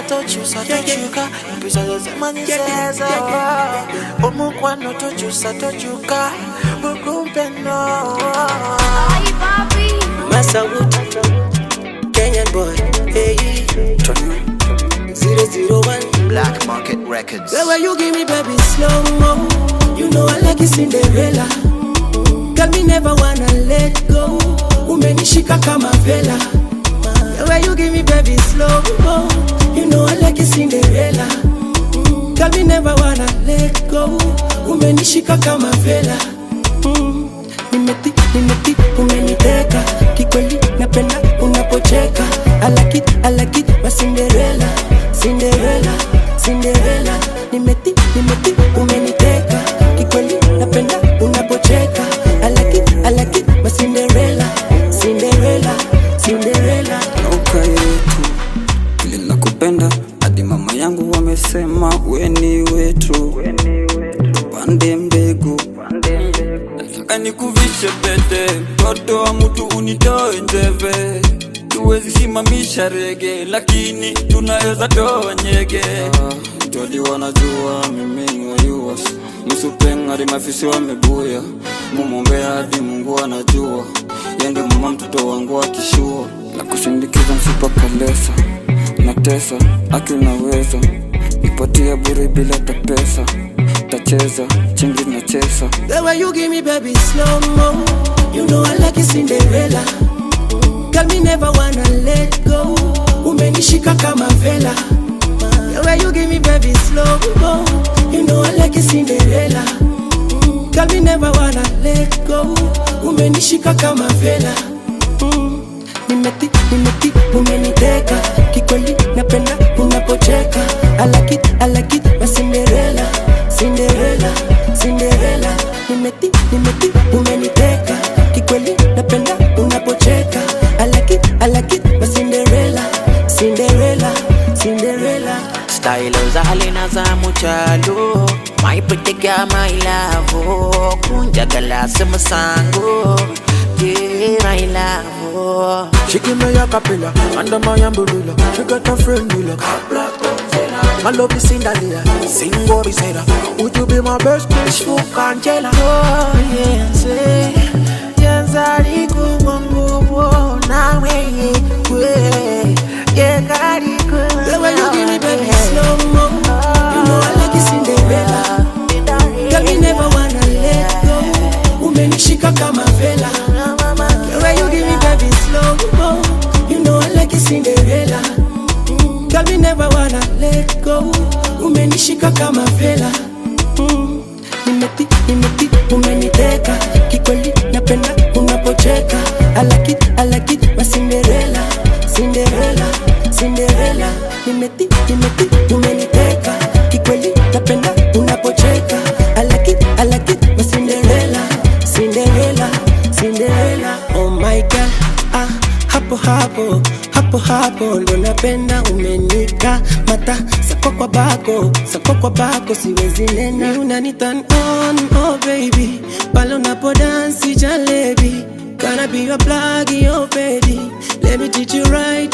tokyusa tokyuka empisa zezimanyi zezo omukwano tokyusa tokyuka bukumpe no Masawood, Kenyan boy, hey, 001. Black Market Records. The way you give me baby slow mo, you know I like it Cinderella. Girl me never wanna let go, umenishika kama vela. The way you give me baby slow mo, you know I like it Cinderella. Girl me never wanna let go, umenishika kama vela. Mm. Nimeti, nimeti, umeniteka kikweli, napenda unapocheka. I like it, I like it, my Cinderella, Cinderella, Cinderella. Nimeti, nimeti, umeniteka kikweli, napenda unapocheka. I like it, I like it, my Cinderella, Cinderella, Cinderella. nauka yetu vile nakupenda hadi mama yangu wamesema weni wetu pande mbegu nataka nikuvishe pete mtoto wa mtu unitoe njeve tuwezi simamisha rege lakini tunaweza toa nyege jodi wanajua mimi ni wayuas msupengari mafisi wamebuya mumwombea hadi mungu anajua yende mama mtoto wangu akishua na kusindikiza msipakalesa na tesa aki unaweza nipatia bure bila tapesa tacheza chingi na chesa The way you give me baby slow mo, you know I like it Cinderella. Girl me never wanna let go, umenishika kama vela. The way you give me baby slow mo, you know I like it Cinderella. Girl me never wanna let go, umenishika kama vela. Mm. Nimeti, nimeti, umeniteka kikweli, napenda unapocheka. I like it, I like it, my Cinderella, Cinderella, Cinderella. Nimeti, nimeti, umeniteka kikweli, napenda unapocheka. I like it, I like it, my Cinderella, Cinderella, Cinderella. style zalina za mukyalo my pretty girl my love kunjagala si musango yeah my love She give me a capella under my umbrella. She got a friend who look My love is Cinderella, sing what we said. Would you be my best bitch? Fuck Angela. Oh, yenze yenze ali kuwa nguvu nawe yekwe yekali The way you give me baby slow mo, you know I like it Cinderella. Girl me never wanna let go, umenishika kama vela. The way you give me baby slow mo, you know I like it Cinderella. Girl me never wanna let go, umenishika kama vela. Mm. Nimeti, nimeti, umeniteka kikweli, napenda unapocheka. I like it, I like it, my Cinderella, Cinderella, Cinderella. Nimeti, nimeti, umeniteka kikweli, napenda unapocheka. I like it, I like it, my Cinderella, Cinderella, Cinderella. Oh my God, ah, hapo hapo hapo hapo ndo napenda umenika mata sako kwa bako sako kwa bako siwezi nena unani turn on oh baby pale unapo dance jalebi Gonna be your plug, your baby Let me teach you right